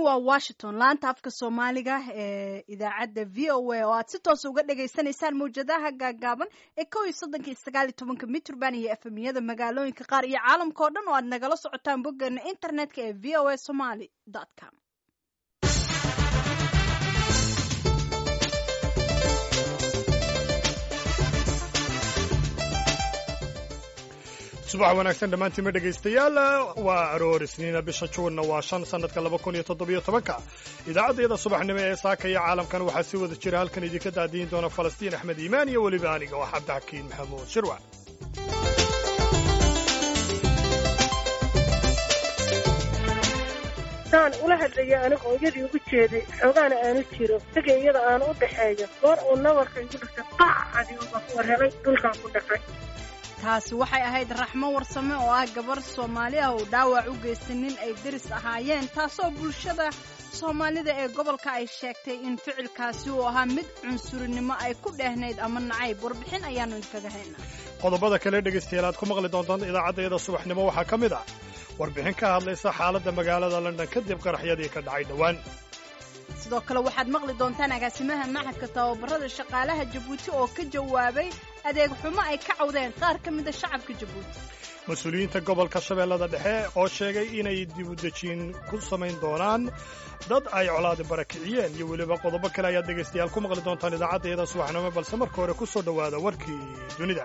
waa washington laanta afka soomaaliga ee idaacadda v o a oo aad si toosa uga dhagaysanaysaan mawjadaha gaagaaban ee kow iyo soddonka iyo sagaal iyo tobanka mitrband iyo efemiyada magaalooyinka qaar iyo caalamka oo dhan oo aad nagala socotaan boggeena internetka ee v o a somaly com subax wanaagsan dhammaantiinma dhegaystayaal waa aroor isniina bisha juunna waa shan sannadka laba kun iyo toddobiyo tobanka idaacaddayada subaxnimo ee saaka iyo caalamkan waxaa si wada jira halkan idinka daadiin doona falastiin axmed iimaan iyo weliba aniga oo cabdixakiin maxamuud shirwac saan ula hadlaya aniga hooyadii ugu jeeday xoogaana aanu jiro isaga iyada aanu u dhaxeeyo goor uu nabarka igu dhigtay qacadi uga warhelay dhulkaan ku dhaqay taasi waxay ahayd raxmo warsame oo ah gabar soomaali ah oo dhaawac u geystay nin ay deris ahaayeen taasoo bulshada soomaalida ee gobolka ay sheegtay in ficilkaasi uu ahaa mid cunsurinimo ay ku dheehnayd ama nacayb warbixin ayaannu idinkaga haynaa qodobada kale dhegaystayaal aad ku maqli doontaan idaacaddayada subaxnimo waxaa ka mid ah warbixin ka hadlaysa xaaladda magaalada london kadib qaraxyadii ka dhacay dhowaan sidoo kale waxaad maqli doontaan agaasimaha maxadka tababarada shaqaalaha jabuuti oo ka jawaabay adeeg xumo ay ka cawdeen qaar ka mida shacabka jabuuti mas-uuliyiinta gobolka shabeellada dhexe oo sheegay inay dibudejiin ku samayn doonaan dad ay colaadi barakiciyeen iyo weliba qodobo kale ayaad dhegaystayaal ku maqli doontaan idaacaddayada subaxnimo balse marka hore ku soo dhowaada warkii dunida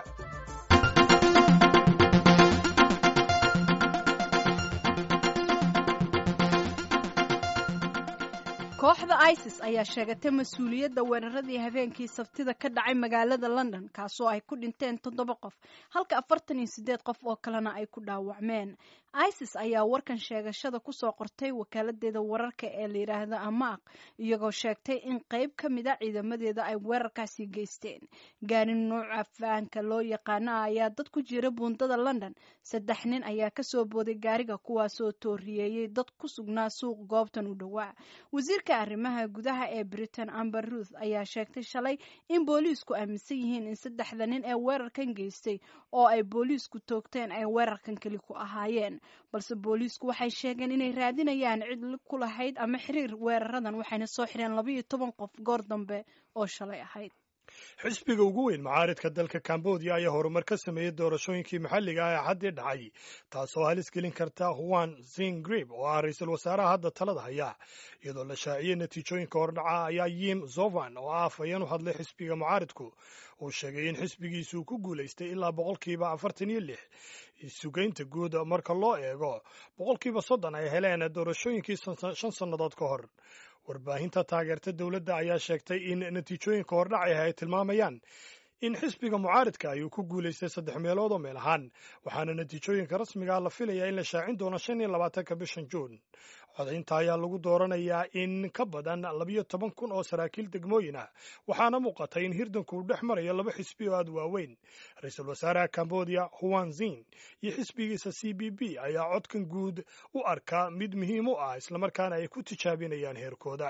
kooxda isis ayaa sheegatay mas-uuliyadda weeraradii habeenkii sabtida ka dhacay magaalada london kaasoo ay ku dhinteen toddoba qof halka afartan iyo siddeed qof oo kalena ay ku dhaawacmeen isis ayaa warkan sheegashada kusoo qortay wakaaladdeeda wararka ee la yidhaahda amaaq iyagoo sheegtay in qayb ka mid a ciidamadeeda ay weerarkaasi geysteen gaari nuuca faanka loo yaqaana ayaa dad ku jira buundada london saddex nin ayaa kasoo booday gaariga kuwaasoo tooriyeeyey dad ku sugnaa suuq goobtan u dhowaa wasiirka arrimaha gudaha ee britain amber ruth ayaa sheegtay shalay in booliisku aaminsan yihiin in saddexda nin ee weerarkan geystay oo ay booliisku toogteen ay weerarkan keli ku ahaayeen balse booliisku waxay sheegeen inay raadinayaan cid ku lahayd ama xiriir weeraradan waxayna soo xireen labaiyo toban qof goor dambe oo shalay ahayd xisbiga ugu weyn macaaridka dalka cambodia ayaa horumar ka sameeyey doorashooyinkii maxalliga ah ee xaddii dhacay taasoo halis gelin karta huan zingrib oo ah ra-iisul wasaaraha hadda talada haya iyadoo la shaaciyey natiijooyinka hordhaca ayaa yim zovan oo ah afhayeen u hadlay xisbiga mucaaridku uu sheegay in xisbigiisu ku guulaystay ilaa boqolkiiba afartan iyo lix sugaynta guud marka loo eego boqolkiiba soddon ay heleen doorashooyinkii shan sannadood ka hor warbaahinta taageerta dowladda ayaa sheegtay in natiijooyinka hordhacah ay tilmaamayaan in xisbiga mucaaridka ayuu ku guulaystay saddex meelood oo meel ahaan waxaana natiijooyinka rasmigaa la filayaa in la shaacin doono shan iyo labaatanka bishan juun codaynta ayaa lagu dooranayaa in ka badan labiyo toban kun oo saraakiil degmooyin ah waxaana muuqata in hirdanku uu dhex marayo laba xisbi oo aad waaweyn ra-iisul wasaaraha cambodia huan zin iyo xisbigiisa c b b ayaa codkan guud u arkaa mid muhiim u ah islamarkaana ay ku tijaabinayaan heerkooda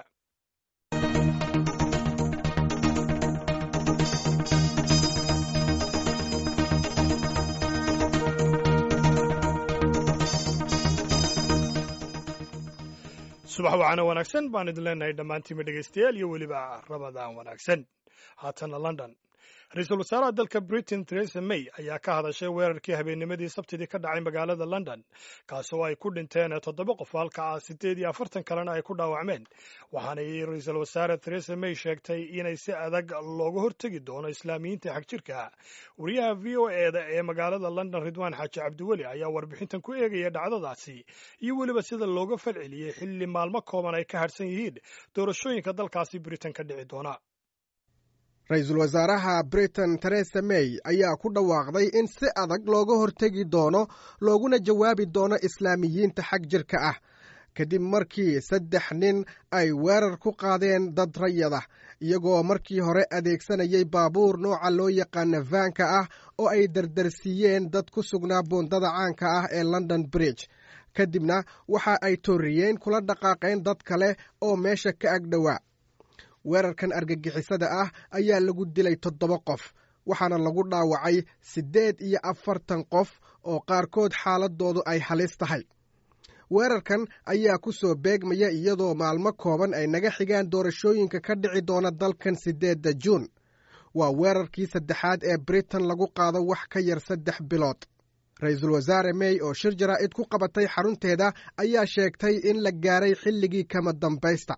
subax wacana wanaagsan baan idin leenahay dhammaantiinba dhegaystayaal iyo weliba rabadaan wanaagsan haatana london ra-iisul wasaaraha dalka britain theresa may ayaa ka hadashay weerarkii habeennimadii sabtidii ka dhacay magaalada london kaasoo ay ku dhinteen toddoba qof halka ah siddeed iyo afartan kalena ay ku dhaawacmeen waxaanay ra-iisul wasaare theresa may sheegtay inay si adag looga hortegi doono islaamiyiinta xagjirka wariyaha v o eda ee magaalada london ridwaan xaaji cabdiweli ayaa warbixintan ku eegaya dhacdadaasi iyo weliba sida looga falceliyey xilli maalmo kooban ay ka hadhsan yihiin doorashooyinka dalkaasi britain ka dhici doona ra-iisul wasaaraha britain teresa may ayaa ku dhawaaqday in si adag looga hortegi doono looguna jawaabi doono islaamiyiinta xag jirka ah kadib markii saddex nin ay weerar ku qaadeen dad rayada iyagoo markii hore adeegsanayay baabuur nooca loo yaqaana vaanka ah oo ay dardarsiiyeen dad ku sugnaa buundada caanka ah ee london bridge kadibna waxa ay tooriyeen kula dhaqaaqeen dad kale oo meesha ka ag dhowaa weerarkan argagixisada ah ayaa lagu dilay toddoba qof waxaana lagu dhaawacay siddeed iyo afartan qof oo qaarkood xaaladoodu ay halis tahay weerarkan ayaa ku soo beegmaya iyadoo maalmo kooban ay naga xigaan doorashooyinka ka dhici doona dalkan siddeedda juun waa weerarkii saddexaad ee britain lagu qaado wax ka yar saddex bilood ra-iisul wasaare may oo shir jaraa'id ku qabatay xarunteeda ayaa sheegtay in la gaaray xilligii kama dambaysta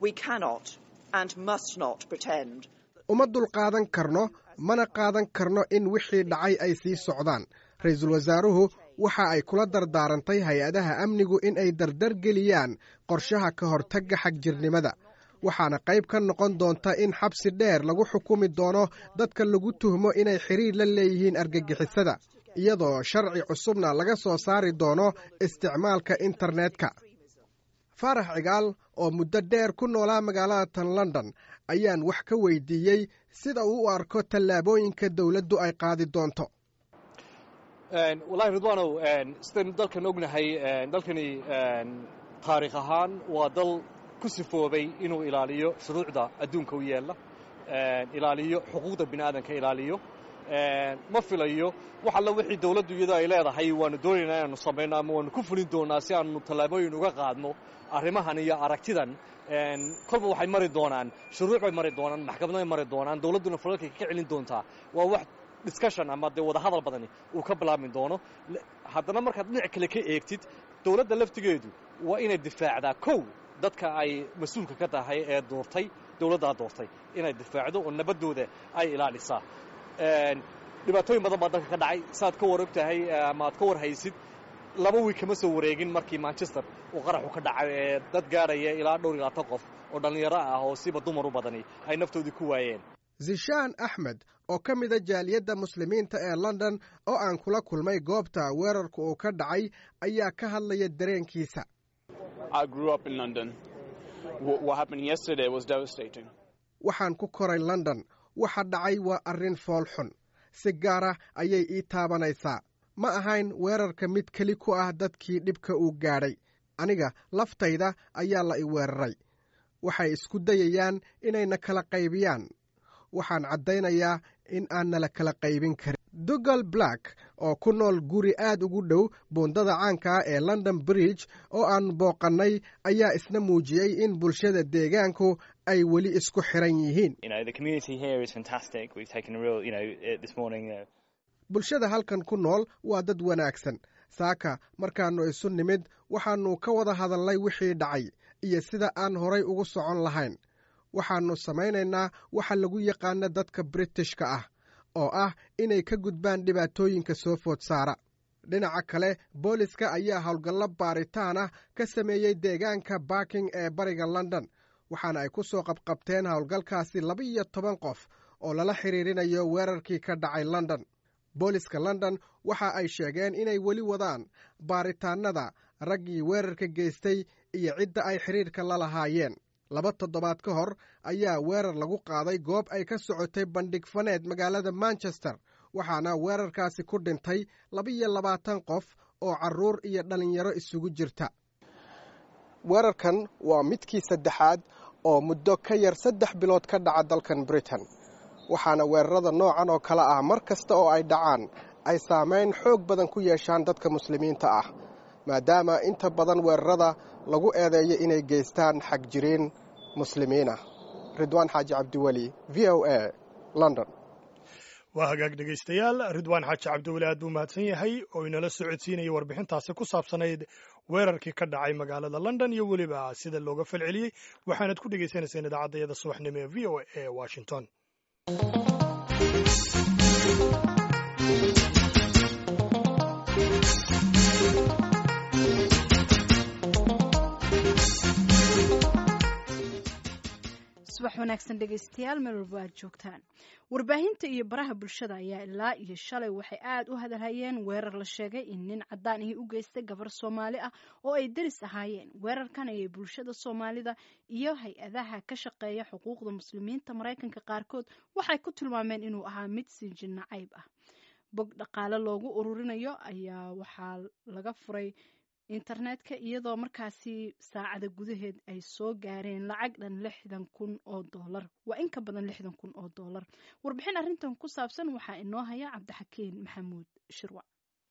uma dulqaadan karno mana qaadan karno in wixii dhacay ay sii socdaan ra-iisul wasaaruhu waxa ay kula dardaarantay hay-adaha amnigu in ay dardargeliyaan qorshaha ka hortagga xagjirnimada waxaana qayb ka noqon doonta in xabsi dheer lagu xukumi doono dadka lagu tuhmo inay xiriir la leeyihiin argagixisada iyadoo sharci cusubna laga soo saari doono isticmaalka internetka faarax cigaal oo muddo dheer ku noolaa magaalada tan london ayaan wax ka weydiiyey sida uu u arko tallaabooyinka dowladdu ay qaadi doonto wallahi ridwaanow sidaynu dalkan ognahay dalkani taariikh ahaan waa dal ku sifoobay inuu ilaaliyo shuruucda adduunka u yeella ilaaliyo xuquuqda bini aadanka ilaaliyo ma filayo wax alla wixii dawladdu iyadoo ay leedahay waanu doonaynaa inaanu samayno ama waanu ku fulin doonaa si aanu tallaabooyin uga qaadno arrimahan iyo aragtidan kolba waxay mari doonaan shuruuc bay mari doonaan maxkamaday mari doonaan dawladduna falalkay ka celin doontaa waa wax discussion ama dee wadahadal badani uu ka bilaabmi doono haddana markaad dhinac kale ka eegtid dawladda laftigeedu waa inay difaacdaa kow dadka ay mas-uulka ka tahay ee doortay dawladdaa doortay inay difaacdo oo nabaddooda ay ilaalisaa dhibaatooyin badan baa dalka ka dhacay saaad ka war og tahay ama aad ka war haysid laba wiig kama soo wareegin markii manchester uu qaraxu ka dhacay ee dad gaadhaya ilaa dhowr iyo labaatan qof oo dhallinyaro ah oo siba dumar u badani ay naftoodii ku waayeen zishaan axmed oo ka mida jaaliyadda muslimiinta ee london oo aan kula kulmay goobta weerarku uu ka dhacay ayaa ka hadlaya dareenkiisa waxaan ku koray london waxa dhacay waa arrin fool xun si gaara ayay ii taabanaysaa ma ahayn weerarka mid keli ku ah dadkii dhibka uu gaadhay aniga laftayda ayaa la i weeraray waxay isku dayayaan inayna kala qaybiyaan waxaan caddaynayaa in aan nala kala qaybin karin dogal black oo ku nool guri aad ugu dhow buundada caanka ah ee london bridge oo aan booqannay ayaa isna muujiyey in bulshada deegaanku ay weli isku xiran yihiin bulshada halkan ku nool waa dad wanaagsan saaka markaannu isu nimid waxaannu ka wada hadalnay wixii dhacay iyo sida aan horay ugu socon lahayn waxaannu samaynaynaa waxa lagu yaqaana dadka britishka ah oo ah inay ka gudbaan dhibaatooyinka soo food saara dhinaca kale booliska ayaa howlgallo baaritaan ah ka sameeyey deegaanka barking ee bariga london waxaana ay ku soo qabqabteen howlgalkaasi laba-iyo toban qof oo lala xiriirinayo weerarkii ka dhacay london booliska london waxa ay sheegeen inay weli wadaan baaritaannada raggii weerarka geystay iyo cidda ay xidhiirka la lahaayeen laba toddobaad ka hor ayaa weerar lagu qaaday goob ay ka socotay bandhig faneed magaalada manchester waxaana weerarkaasi ku dhintay laba-iyo labaatan qof oo carruur iyo dhallinyaro isugu jirta weerarkan waa midkii saddexaad oo muddo ka yar saddex bilood ka dhaca dalkan britain waxaana weerarada noocan oo kale ah mar kasta oo ay dhacaan ay saamayn xoog badan ku yeeshaan dadka muslimiinta ah maadaama inta badan weerarada lagu eedeeyo inay geystaan xagjiriin muslimiin ah ridwaan xaaji cabdiweli v o a london waa hagaag dhegaystayaal ridwaan xaaji cabdiweli aad buu mahadsan yahay oo inala socodsiinaya warbixintaasi ku saabsanayd weerarkii ka dhacay magaalada london iyo weliba sida looga falceliyey waxaanad ku dhegaysanayseen idaacaddayada subaxnimo ee v o a ee washington subax wanaagsan dhegaystayaal meel walba aad joogtaan warbaahinta iyo baraha bulshada ayaa ilaa iyo shalay waxay aad u hadalhayeen weerar la sheegay in nin caddaan ahi u geystay gabar soomaali ah oo ay deris ahaayeen weerarkan ayay bulshada soomaalida iyo hay-adaha ka shaqeeya xuquuqda muslimiinta maraykanka qaarkood waxay ku tilmaameen inuu ahaa mid sinjin nacayb ah bog dhaqaale loogu ururinayo ayaa waxaa laga furay internetka iyadoo markaasi saacada gudaheed ay soo gaareen lacag dhan lixdan kun oo doolar waa in ka badan lixdan kun oo doolar warbixin arrintan ku saabsan waxaa inoo haya cabdixakiin maxamuud shirwac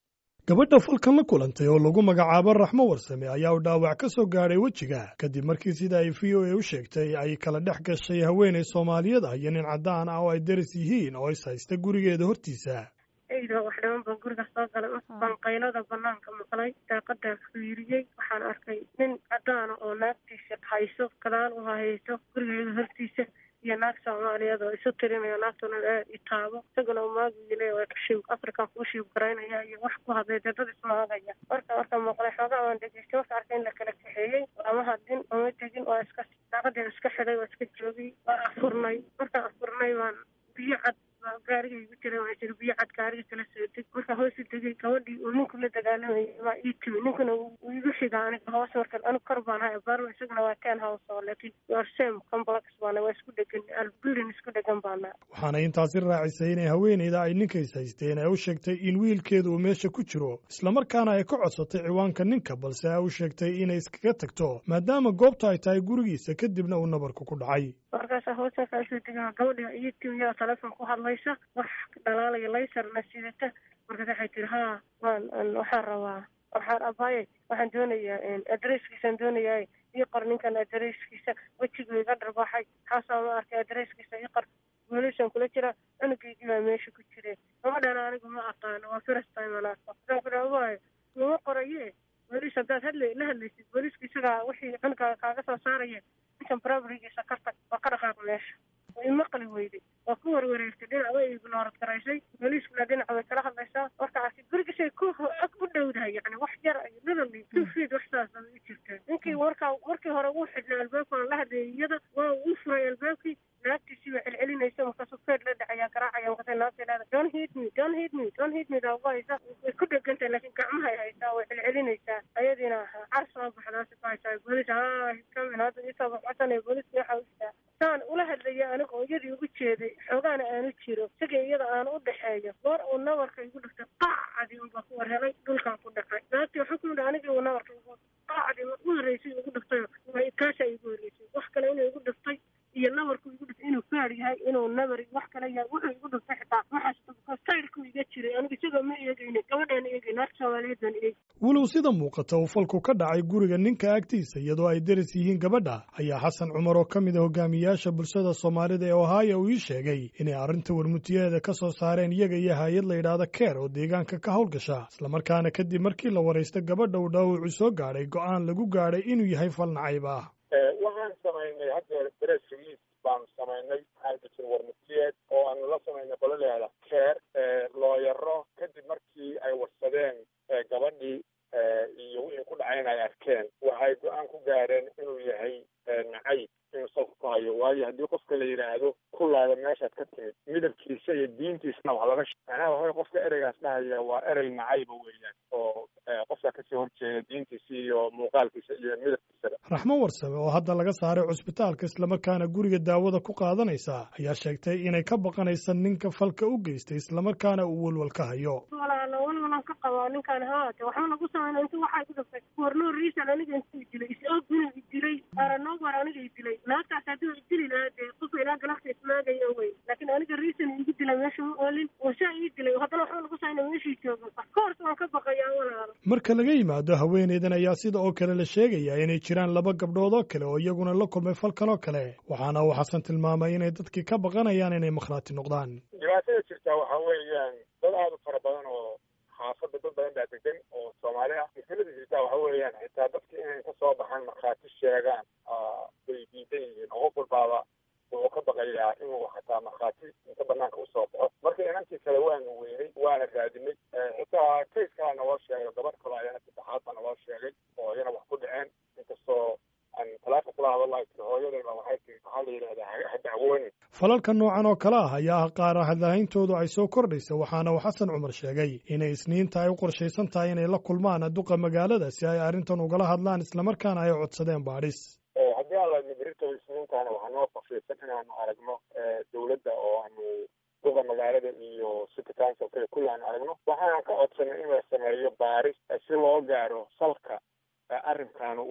gabadha falkan la kulantay oo lagu magacaabo raxmo warsame ayaa uu dhaawac ka soo gaadhay wejiga kadib markii sida ay v o a u sheegtay ay kala dhex gashay haweenay soomaaliyeed ah iyo nin caddaan ah oo ay daris yihiin oo is haysta gurigeeda hortiisa eyda wax dhiman baan guriga soo galay baan qaylada banaanka maqlay daaqadaan fiiriyey waxaan arkay nin caddaana oo naagtiisa hayso gadaal u hayso gurigeeda hortiisa iyo naag soomaaliyeed oo isu tirinayo naagtuna aad i taabo isaguna umaagile waa kashiib african kuu shiib garaynaya iyo wax ku hadlay dee dad ismaagaya marka marka maqlay xoogaa waan dhegeystay marka arkay in la kala kaxeeyey ama hadin ama tegin waa iska daaqadeen iska xidhay waa iska joogay waa afurnay markaan afurnay waan biyo cad gaariga igu jiray waa jir biyo cad gaariga kala soo deg marka hoos u degay gabadhii uu ninku la dagaalamayay waa ii timi ninkuna uu igu xiga aniga hoos markan anigu kor baan hay abaarma isaguna waa ten house oo laakiin your same complex baana waa isku dhegan building isku dhegan baana waxaana intaasi raacisay inay haweenayda ay ninkays haysteen ay u sheegtay in wiilkeedu uu meesha ku jiro islamarkaana ay ka codsatay ciwaanka ninka balse ay u sheegtay inay iskaga tagto maadaama goobta ay tahay gurigiisa kadibna uu nabarku ku dhacay markaasa hoos markaa soo degaa gabadha ii timi yaa telefoon ku hadlaysa wax dhalaalaya laysarna sidata markaas waxay tiri haa waan waxaan rabaa waxaan abaaye waxaan doonayaa adresskiisaan doonayaa ii qor ninkan adresskiisa wejigu iga dharbaaxay xaasaa ma arkay adresskiisa ii qor goolisaan kula jira cunugeygii baa meesha ku jire gabadhana anigu ma aqaano waa first time aan arko waxaan ku dhaha waaye kuma qoraye booliis haddaad hadla la hadlaysid booliiska isagaa wixii cunuga kaaga soo saaraya ninkan barabrigiisa ka tag waa ka dhaqaaq meesha way maqli weyday waa ku warwareegtay dhinac way ignoorad garaysay booliiskuna dhinaca way kala hadlaysaa marka arkay gurigisay ku ag u dhowdahay yani wax yar ay literally two feet wax saas ay u jirtaa ninkii markaa markii hore uu xidhnay albaabkana la hadlayay iyada waa uu furay albaabkii naagtiisii baa celcelinaysa markaasuu feer la dhacayaa garaacaya markaasay naagta leeda don't hit me don't hit me don't hit me daaba haysa way ku dhegantahay laakiin gacmahay haysaa way celcelinaysaa ayadiina car soo baxdaasi ku haysaa booliis haa kamin hadda isoo baxbasanaya booliiska waxaa ujiraa saan ula hadlaya aniga oo iyadii ugu jeeday xoogaana aanu jiro isaga iyada aan u dhexeeyo goor uu nabarka igu dhiftay qaacadii unbaa ku war helay dhulkaan ku dhacay naagtii waxaa ku yidhi anigii uu nabarka igu qaacdii u horreysay igu dhiftay kaashaa igu horreysay wax kale inuu igu dhiftay iyo nabarku igu dhiftay inuu faar yahay inuu nabar wax kale yahay wuxuu igu dhiftay xitaa waxaas sayrku iga jiray anigu isagoo ma eegayni gabadhaana eegay naagta soomaaliyeed baan eegay walow sida muuqata uu falku ka dhacay guriga ninka agtiisa iyadoo ay deris yihiin gabadha ayaa xasan cumar oo ka mid a hogaamiyaasha bulshada soomaalida ee ohaya uu ii sheegay inay arrinta warmutiyaheeda ka soo saareen iyaga iyo hay-ad la yidhaahda keer oo deegaanka ka howlgasha islamarkaana kadib markii la waraysta gabadha uu dhaawacu soo gaadhay go'aan lagu gaadhay inuu yahay fal nacayb ah waxaan samaynay hadda press release baanu samaynay waxaan ka jira warmutiyeed oo aanu la samaynay qolaleeda keer looyaro kadib markii ay warsadeen gabadhii iyo wixii ku dhacayna ay arkeen waxay go-aan ku gaareen inuu yahay nacayb inuu salka ku hayo waayo haddii qofka la yidhaahdo kulaada meeshaad ka timid midabkiisa iyo diintiisana wax laga macnaha waxaway qofka ereygaas dhahaya waa erey nacayba weeyaan oo qofka kasoo horjeeda diintiisa iyo muuqaalkiisa iyo midabkiisaba raxmo warsame oo hadda laga saaray cusbitaalka islamarkaana guriga daawada ku qaadanaysa ayaa sheegtay inay ka baqanaysa ninka falka u geystay islamarkaana uu welwal ka hayo walaalo walwalan ka qabaa ninkaan haate waxba nagu samayna intu waxay ku dhiftay for no reason aniga intuu dilay is-og inuu idilay aranobar aniga idilay naagtaas hadduu idili lahaa dee qofka ilaa galafta ismaagaya wey laakiin aniga reason igu dilay meesha ma oolin oo saa ii dilay haddana waxba nagu samayna meeshii joogo of course waan ka baqayaa walaalo marka laga yimaado haweeneydan ayaa sida oo kale la sheegayaa inay jiraan laba gabdhood oo kale oo iyaguna la kulmay falkan oo kale waxaana uu xasan tilmaamay inay dadkii ka baqanayaan inay makhraati noqdaan dhibaatada jirtaa waxaa weeyaan dad aada u fara badan oo xaafadda dad badan baa degan oo soomaali ah mushkilada jirtaa waxa weeyaan xitaa dadka inay ka soo baxaan markhaati sheegaan bay diidan yihiin oo qof walbaaba wuxuu ka baqayaa inuu xataa markhaati inta banaanka usoo baxo marka inankii kale waanu weynay waana raadinay xitaa kays kalaa naloo sheegay gabadh kale ayana saddexaad baa naloo sheegay oo iyana wax ku dhaceen inkastoo aan talaaka kula hadalay tiri hooyadayba waxay tiri waxaa la yidhahdaa ha dacwoonin falalka noocan oo kale ah ayaa ah qaar hadlahayntoodu ay soo kordhaysa waxaana uu xasan cumar sheegay inay isniinta ay u qorshaysan tahay inay la kulmaan duqa magaalada si ay arrintan ugala hadlaan islamarkaana ay codsadeen baadhis haddii aan la nibirito isniintaana waxaa noo qorshaysan inaanu aragno dowladda oo aanu duqa magaalada iyo city council kale kulli aanu aragno waxaan ka codsanay in la sameeyo baaris si loo gaaro salka arrinkan waxa uu ku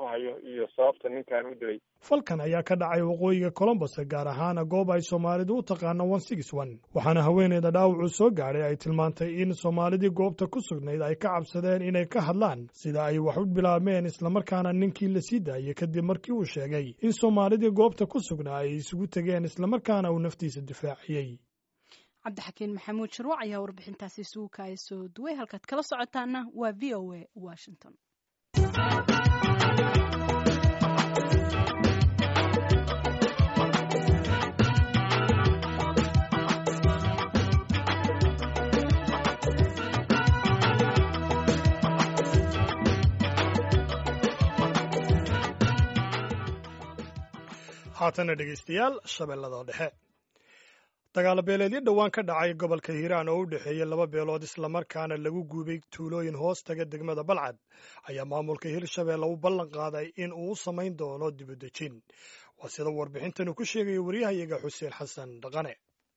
hayo iyo sababta ninkan u dilay falkan ayaa ka dhacay waqooyiga colombos gaar ahaana goob ay soomaalidu u taqaano one six one waxaana haweeneyda dhaawacuu soo gaadhay ay tilmaantay in soomaalidii goobta ku sugnayd ay ka cabsadeen inay ka hadlaan sida ay wax u bilaabmeen islamarkaana ninkii la sii daayey kadib markii uu sheegay in soomaalidii goobta ku sugnaa ay isugu tegeen islamarkaana uu naftiisa difaaciyey cabdixakiin maxamuud sharwac ayaa warbixintaasi isugu kaaya soo duway halkaad kala socotaana waa v o a washington haatana dhegaystayaal shabeellada dhexe dagaalo beeleedyo dhowaan ka dhacay gobolka hiiraan oo u dhexeeya laba beelood islamarkaana lagu guubay tuulooyin hoos taga degmada balcad ayaa maamulka hirshabeelle u ballan qaaday in uu u samayn doono dibudejin waa sida warbixintanu ku sheegaya waryahayaga xuseen xasan dhaqane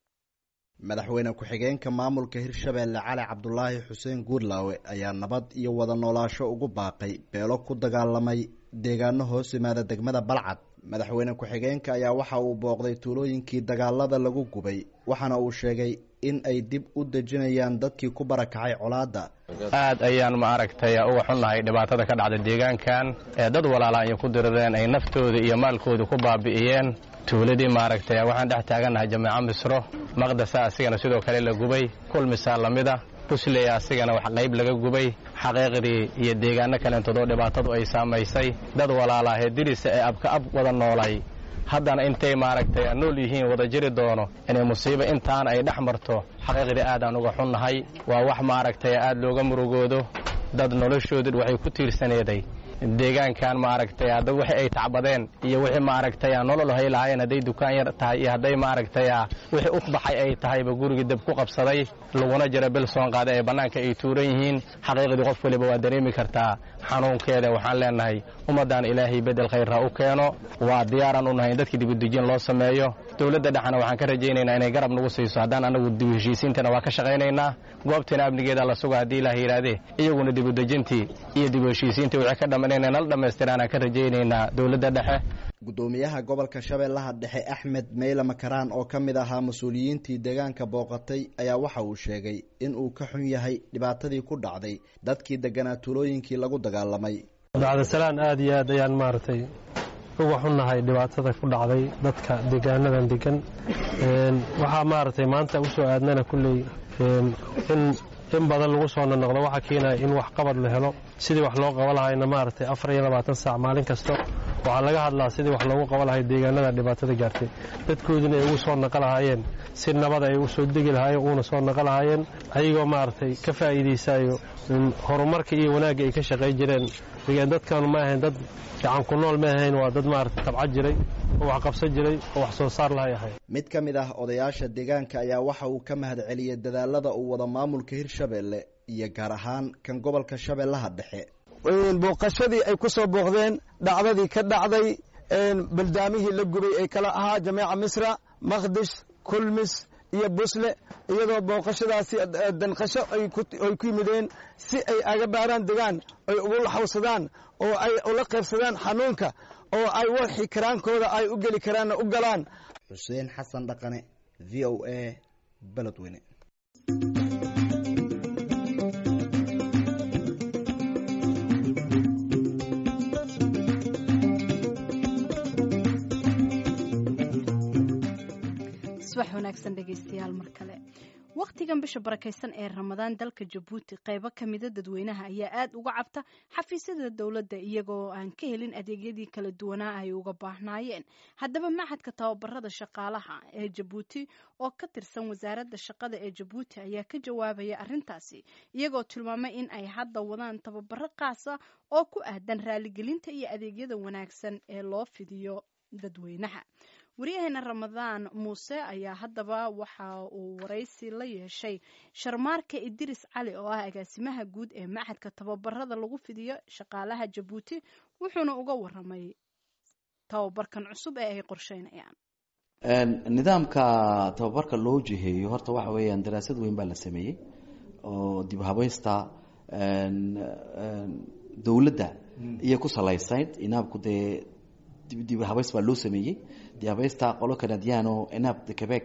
madaxweyne ku-xigeenka maamulka hirshabeelle cali cabdulaahi xuseen guurlaawe ayaa nabad iyo wada noolaasho ugu baaqay beelo ku dagaalamay deegaano hoos yimaada degmada balcad madaxweyne ku-xigeenka ayaa waxa uu booqday tuulooyinkii dagaalada lagu gubay waxaana uu sheegay in ay dib u dejinayaan dadkii ku barakacay colaadda aad ayaan ma aragtay uga xunnahay dhibaatada ka dhacda deegaankan ee dad walaala ay ku dirireen ay naftooda iyo maalkooda ku baabi'iyeen tuuladii maaragtay waxaan dhex taagannahay jameeco misro maqdasa asigana sidoo kale la gubay kulmisaa lamida busley asigana wax qayb laga gubay xaqiiqdii iyo deegaano kaleentoodoo dhibaatadu ay saamaysay dad walaalaahee dirisa ee abka ab wada noolay haddana intay maaragtay nool yihiin wada jiri doono inay musiibo intaan ay dhex marto xaqiiqdii aadaan uga xunnahay waa wax maaragtay aad looga murugoodo dad noloshooda waxay ku tiirsaneeday deegaankan maaragtay hadda wixii ay tacbadeen iyo wixii maaragtay nolol hay lahaayeen hadday dukaan yar tahay iyo hadday maaragtay wixii u baxay ay tahayba gurigii dab ku qabsaday laguna jira bil soon qaaday ee bannaanka ay tuuran yihiin xaqiiqdii qof waliba waa dareemi kartaa xanuunkeeda waxaan leenahay ummaddan ilaahay bedel khayrha u keeno waa diyaaraan u nahay in dadkii dibudejin loo sameeyo dowladda dhexna waxaan ka rajaynaynaa inay garab nagu siiso haddaan anagu dib heshiisiintana waa ka shaqaynaynaa goobtiina amnigeeda la suga haddii ilaah yidhaahdee iyaguna dibudejintii iyo dib heshiisiintii wixii ka dhamman inay nala dhammaystiraanaan ka rajaynaynaa dowladda dhexe guddoomiyaha gobolka shabeellaha dhexe axmed meyle makaraan oo ka mid ahaa mas-uuliyiintii deegaanka booqatay ayaa waxa uu sheegay in uu ka xun yahay dhibaatadii ku dhacday dadkii deganaa tuulooyinkii lagu dagaalamay bacdasalaan aad iyo aad ayaan maaragtay uga xunnahay dhibaatada ku dhacday dadka deegaanadan degan waxaa maaragtay maanta usoo aadnana kulley in in badan lagu soo nonoqdo waxaa keenaya in wax qabad la helo sidii wax loo qaba lahayna maaragtay afar iyo labaatan saac maalin kasta waxaa laga hadlaa sidii wax loogu qaba lahay deegaanada dhibaatada gaartay dadkoodina ay ugu soo naqa lahaayeen si nabada ay u soo degi lahaayeen uuna soo naqa lahaayeen ayagoo maaragtay ka faa'iidaysayo horumarka iyo wanaagga ay ka shaqay jireen dadkan ma ahayn dad gacan ku nool ma ahayn waa dad maaragtay tabca jiray oo wax qabsan jiray oo wax soo saar lahay ahay mid ka mid ah odayaasha deegaanka ayaa waxa uu ka mahad celiyey dadaalada uu wada maamulka hirshabeelle iyo gaar ahaan kan gobolka shabeellaha dhexe booqashadii ay ku soo booqdeen dhacdadii ka dhacday baldaamihii la gubay ee kala ahaa jameeca misra maqdish kulmis iyo busle iyadoo booqashadaasi danqasho ay ku yimideen si ay aga baaraan degaan ay ugu laxawsadaan oo ay ula qaybsadaan xanuunka oo ay waxii karaankooda ay u geli karaanna u galaan xuseen xasan dhaqane v o a beledweyne subax wanaagsan dhegaystayaal mar kale wakhtigan bisha barakaysan ee ramadaan dalka jabuuti qaybo ka mida dadweynaha ayaa aad uga cabta xafiisyada dowladda iyagoo aan ka helin adeegyadii kala duwanaa ay uga baahnaayeen haddaba maxadka tababarada shaqaalaha ee jabuuti oo ka tirsan wasaaradda shaqada ee jabuuti ayaa ka jawaabaya arrintaasi iyagoo tilmaamay in ay hadda wadaan tababaro qaasa oo ku aadan raaligelinta iyo adeegyada wanaagsan ee loo fidiyo dadweynaha waryaheena ramadaan muuse ayaa haddaba waxa uu waraysi la yeeshay sharmaarka idiris cali oo ah agaasimaha guud ee maxadka tababarada lagu fidiyo shaqaalaha jabuuti wuxuuna uga waramay tababarkan cusub ee ay qorsheynayaan nidaamka tababarka loo jiheeyo horta waxa weeyaan daraasad weyn baa la sameeyey oo dib habaysta dowladda iyo ku salaysayd inaabku dee dib habays baa loo sameeyey dib habaysta qolo canadian oo inaab de quebec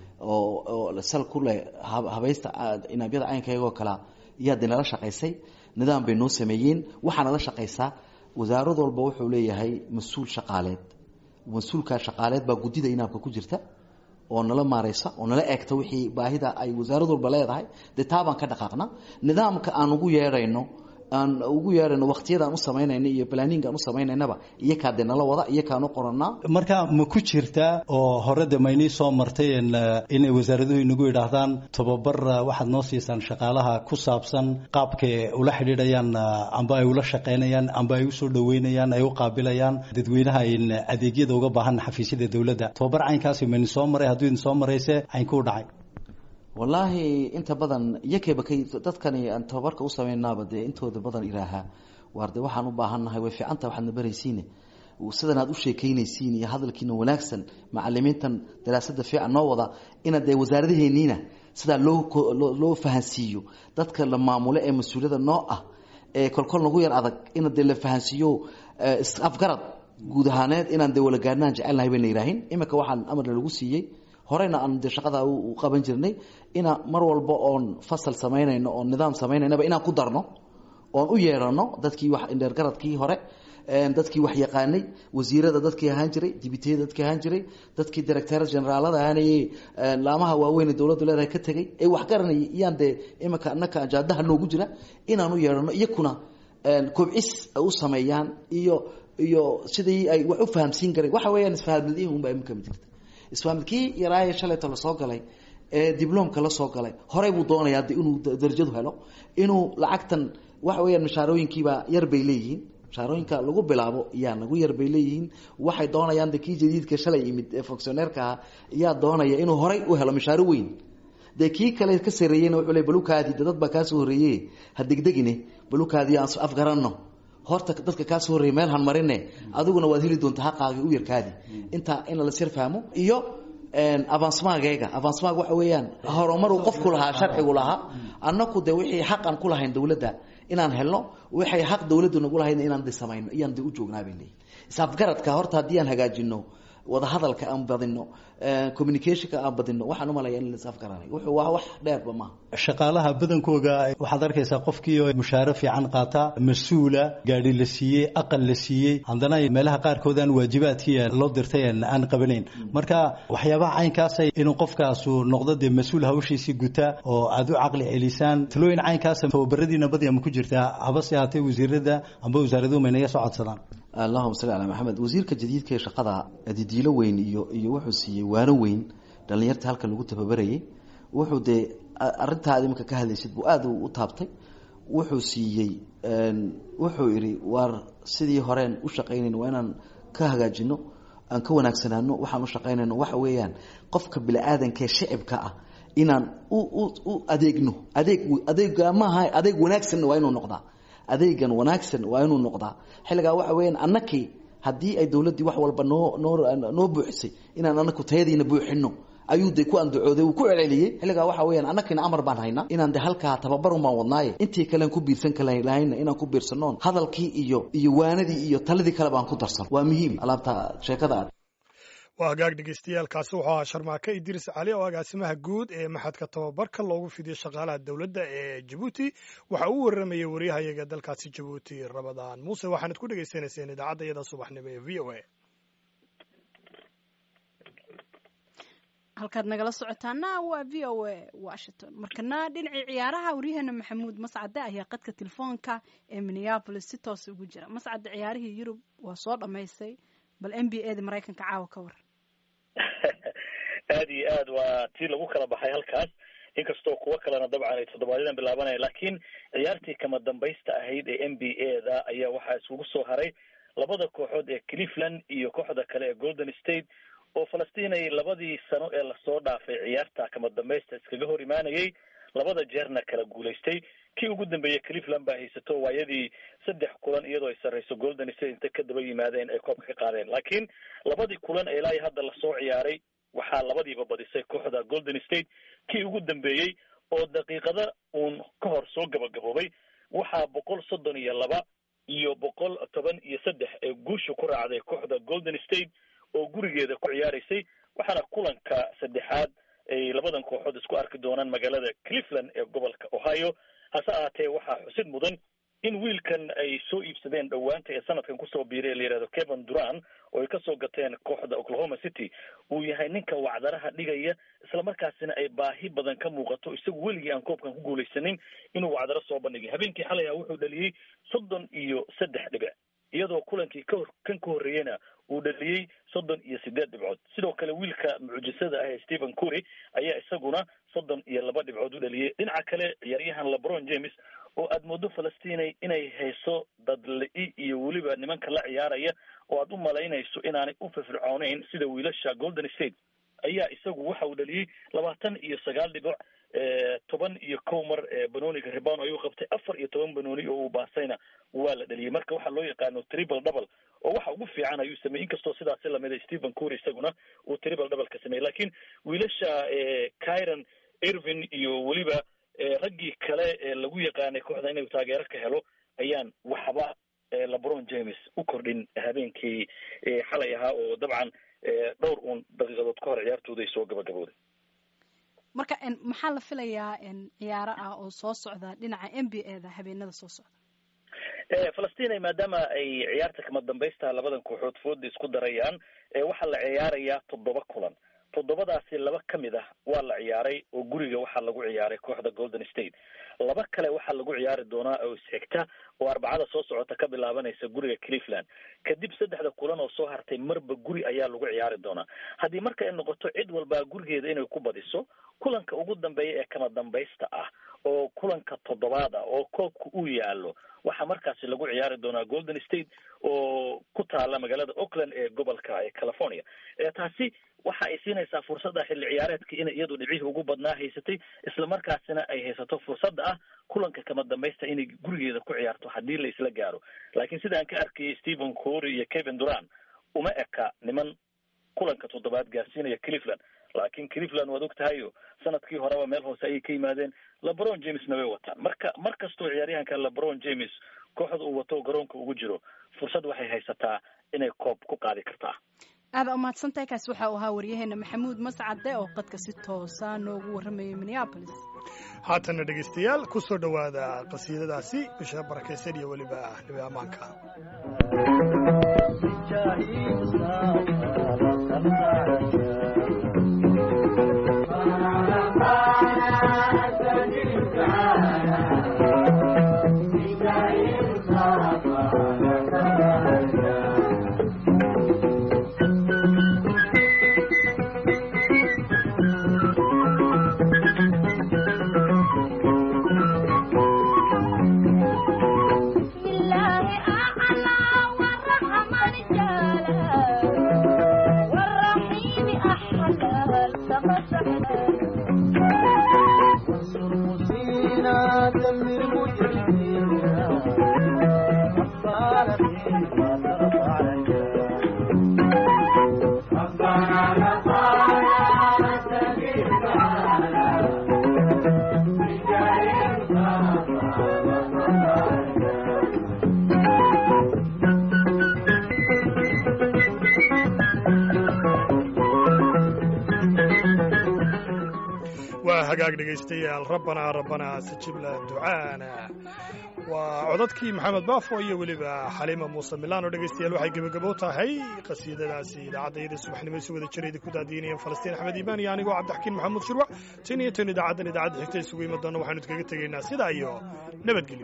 oo oo sal ku leh habaysta inaabyada caynkayagoo kala iyaa de nala shaqaysay nidaam bay noo sameeyeen waxaa nala shaqaysaa wasaarad walba wuxuu leeyahay mas-uul shaqaaleed mas-uulkaa shaqaaleed baa guddida inaabka ku jirta oo nala maareysa oo nala eegta wixii baahida ay wasaarad walba leedahay dee taabaan ka dhaqaaqna nidaamka aan ugu yeedhayno aan ugu yeedhayno waqtiyadaan u samaynayna iyo planning aan u samaynaynaba iyakaa dee nala wada iyakaan u qoranaa marka ma ku jirtaa oo hore de maynii soo martay inay wasaaraduhu inagu yidhaahdaan tababar waxaad noo siisaan shaqaalaha ku saabsan qaabkay ula xidhiidhayaan amba ay ula shaqaynayaan amba ay usoo dhaweynayaan ay u qaabilayaan dadweynaha ayn adeegyada uga baahan xafiisyada dowladda tababar caynkaasi mayni soo maray hadduu idin soo marayse caynkuu dhacay wallaahi inta badan iyakayba kay dadkani aan tababarka u samaynaaba dee intooda badan ilaahaa waar de waxaan u baahannahay way fiicanta waxaadna baraysiine sidan aad u sheekeynaysiin iyo hadalkiina wanaagsan macalimiintan daraasada fiican noo wada inaad dee wasaaradaheeniina sidaa loo loo fahansiiyo dadka la maamulo ee mas-uuliyada noo ah ee kolkol nagu yar adag ina dee la fahansiiyo afgarad guud ahaaneed inaan dee walagaarnaan jecelnahay bayna yihaahin iminka waxaan amarna lagu siiyey horeyna aan de shaqada u qaban jirnay ina mar walba oon fasal samaynayno oon nidaam sameynaynaba inaan ku darno oon u yeerano dadkii wax indheergaradkii hore dadkii wax yaqaanay wasiirada dadkii ahaan jiray dibiteyada dadkii ahaan jiray dadkii director generaalada ahaanayey laamaha waaweyn dowladdu leedahay ka tegay ee wax garanayay iyaan dee iminka anaka ajaadaha noogu jira inaan u yeerano iyakuna kobcis u sameeyaan iyo iyo sidii ay wax u fahamsiin kareen waxa weeyaan isfahamadiin unbaa iminka mid jirta isfaamilkii yaraaye shalayta lasoo galay ee diblomka lasoo galay horey buu doonayaa de inuu darajadu helo inuu lacagtan waxa weeyaan mashaarooyinkiibaa yar bay leeyihiin mashaarooyinka lagu bilaabo yaa nagu yar bay leeyihiin waxay doonayaan de kii jadiidka shalay yimid ee fonctioneerka ah yaa doonaya inuu horey u helo mashaaro weyn dee kii kale ka sareeyeyna wuxuu le balukaadi de dad baa kaasoo horreeye ha degdegine balukaadi aan afgaranno horta dadka kaa soo horreeyay meel han marine adiguna waad heli doontaa haqaaga u yarkaadi intaa in la sir fahmo iyo avansmageyga avansmag waxa weeyaan horumaruu qofku lahaa sharcigu lahaa annaku de wixii xaqan ku lahayn dowladda inaan helno waxay xaq dowladdu nagu lahayn inaan de samayno iyaan de u joognaa bay leeyihin isafgaradka horta haddii aan hagaajino wadahadalka aan badino communicationka aan badino waxaan umalaya in laisafgaranay wuxuu waa wax dheerba maaha shaqaalaha badankooga waxaad arkaysaa qofkii oo mushaaro fiican qaata mas-uula gaadhi la siiyey aqal la siiyey haddana meelaha qaarkood aan waajibaadkii loo dirtay aan qabanayn marka waxyaabaha caynkaasa inuu qofkaasu noqdo dee mas-uul hawshiisii guta oo aad u caqli celisaan talooyin caynkaasa tababaradiina badiya ma ku jirtaa habase ahaatee wasiirada amba wasaaraduhu maynaga soo codsadaan allahuma salli calaa maxamed wasiirka jadiidka ee shaqada didiilo weyn iyo iyo wuxuu siiyey waano weyn dhalinyarta halka lagu tababarayay wuxuu dee arintaad iminka ka hadlaysid buu aada u taabtay wuxuu siiyey wuxuu idhi waar sidii horeen u shaqaynayn waa inaan ka hagaajino aan ka wanaagsanaano waxaan u shaqaynayno waxa weeyaan qofka bini-aadanka ee shicibka ah inaan u u u adeegno adeeg adeega maaha adeeg wanaagsanna waa inuu noqdaa adeegan wanaagsan waa inuu noqdaa xilligaa waxa weeyaan annakii haddii ay dowladdii wax walba noo noo noo buuxisay inaan anaku tayadiina buuxino ayuu de ku andacooday uu ku celceliyey xilligaa waxa weeyaan annakina amar baan haynaa inaan de halkaa tababarun baan wadnaaye intii kalean ku biirsan kalahayna inaan ku biirsanoon hadalkii iyo iyo waanadii iyo taladii kale baan ku darsano waa muhiim alaabta sheekada aad waa hagaag dhegeystayaaalkaasi wuxuu ahaa sharmaake idriis cali oo agaasimaha guud ee maxadka tababarka loogu fidiyo shaqaalaha dowladda ee jabuuti waxa uu waramayay waryahayaga dalkaasi jabuuti ramadaan muuse waxaanad ku dhegaysanayseen idaacadda iyada subaxnimo ee v o a halkaad nagala socotaana waa v o a washington markana dhinacii ciyaaraha waryaheena maxamuud mascade ayaa qadka telefoonka ee minneabolis si toosa ugu jira mascade ciyaarihii yurub waa soo dhammaystay bal n b a da maraykanka caawa ka war aada iyo aad waa tii lagu kala baxay halkaas inkastoo kuwo kalena dabcan ay toddobaadyadaan bilaabanaya laakiin ciyaartii kama dambaysta ahayd ee n b a da ayaa waxaa iskugu soo haray labada kooxood ee cleveland iyo kooxda kale ee golden state oo falastiin ay labadii sano ee lasoo dhaafay ciyaarta kama dambaysta iskaga hor imaanayay labada jeerna kala guulaystay kii ugu dambeeyey cleveland baa haysato waayadii saddex kulan iyadoo ay sarreyso golden state intay ka daba yimaadeen ay koobka ka qaadeen laakiin labadii kulan ee ilaa iyo hadda lasoo ciyaaray waxaa labadiiba badisay kooxda golden state kii ugu dambeeyey oo daqiiqada uun ka hor soo gabagaboobay waxaa boqol soddon iyo laba iyo boqol toban iyo saddex ee guusha ku raacday kooxda golden state oo gurigeeda ku ciyaaraysay waxaana kulanka saddexaad ay labadan kooxood isku arki doonaan magaalada cleveland ee gobolka ohio hase ahaatee waxaa xusid mudan in wiilkan ay soo iibsadeen dhowaanta ee sanadkan kusoo biiray ee la yihahdo kevin duran oo ay kasoo gateen kooxda oklahoma city uu yahay ninka wacdaraha dhigaya islamarkaasina ay baahi badan ka muuqato isagu weligii aan koobkan ku guulaysanin inuu wacdaro soo bandhigay habeenkii xalay ah wuxuu dhaliyey soddon iyo saddex dhibic iyadoo kulankii ka kan ka horreeyena uu dhaliyey soddon iyo sideed dhibcood sidoo kale wiilka mucjisada ah ee stephen cury ayaa isaguna soddon iyo laba dhibcood u dhaliyey dhinaca kale ciyaaryahan lebron james oo aada moodo falastinay inay hayso dadli- iyo weliba nimanka la ciyaaraya oo aad u malaynayso inaanay u firfircooneyn sida wiilasha golden state ayaa isagu waxa uu dhaliyey labaatan iyo sagaal dhibic toban iyo kow mar banooniga ribano ayuu qabtay afar iyo toban banooni oo uu baasayna waa la dhaliyey marka waxaa loo yaqaano triple double oo waxa ugu fiican ayuu sameeyey inkastoo sidaasi lamida stephen cury isaguna uu triple double ka sameeyey lakin wiilasha kyron irvin iyo weliba raggii kale ee lagu yaqaanay kooxda inuu taageero ka helo ayaan waxba lebron james u kordhin habeenkii xalay ahaa oo dabcan dhowr uun daqiiqadood ka hor ciyaartooda ay soo gabagabooday marka maxaa la filayaa ciyaaro ah oo soo socda dhinaca n b a da habeenada soo socda falastina maadaama ay ciyaarta kama dambaysta labadan kooxood fooda isku darayaan waxaa la ciyaarayaa toddoba kulan toddobadaasi laba ka mid ah waa la ciyaaray oo guriga waxaa lagu ciyaaray kooxda golden state laba kale waxaa lagu ciyaari doonaa oo isxigta oo arbacada soo socota ka bilaabanaysa guriga cleveland kadib saddexda kulan oo soo hartay marba guri ayaa lagu ciyaari doonaa haddii marka ay noqoto cid walbaa gurigeeda inay ku badiso kulanka ugu dambeeya ee kama dambaysta ah oo kulanka toddobaad ah oo koobka uu yaalo waxaa markaasi lagu ciyaari doonaa golden state oo ku taala magaalada oakland ee gobolka ee california taasi waxa ay siinaysaa fursadda xilli ciyaareedka inay iyadu dhibcihii ugu badnaa haysatay islamarkaasina ay haysato fursadda ah kulanka kama dambaysta inay gurigeeda ku ciyaarto haddii la isla gaaro laakiin sidaan ka arkayay stephen cory iyo kevin duran uma eka niman kulanka toddobaad gaarsiinaya cleveland laakiin cleveland waad og tahayo sanadkii horeba meel hoose ayay ka yimaadeen lebron jamesna way wataan marka mar kastoo ciyaaryahanka lebron james kooxda uu wato garoonka ugu jiro fursad waxay haysataa inay koob ku qaadi kartaa aada umahadsantahay kaas waxa uu ahaa waryaheena maxamuud mascade oo qadka si toosa noogu warramayay minneabolis haatana dhegaystayaal ku soo dhowaada qasiidadaasi bisha barakaysan iyo weliba nabi ammaanka waa hagaag dhegaystayaal rabbanaa rabbanaa sajibla ducaana waa codadkii maxamed baafo iyo weliba xaliima muuse milaan oo dhegaystayaal waxay gebagabo tahay qasiidadaasi idaacadda subaxnimo si wada jirayda ku daadiinayeen falastiin axmed iimaan iyo anigoo cabdixakiin maxamuud shirwac tan iyo tan idaacaddan idaacadda xigta isugu imi doonna waxaanu idkaga tegaynaa sidaa iyo nabadgelyo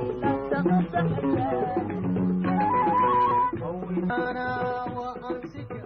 أنا وأمسك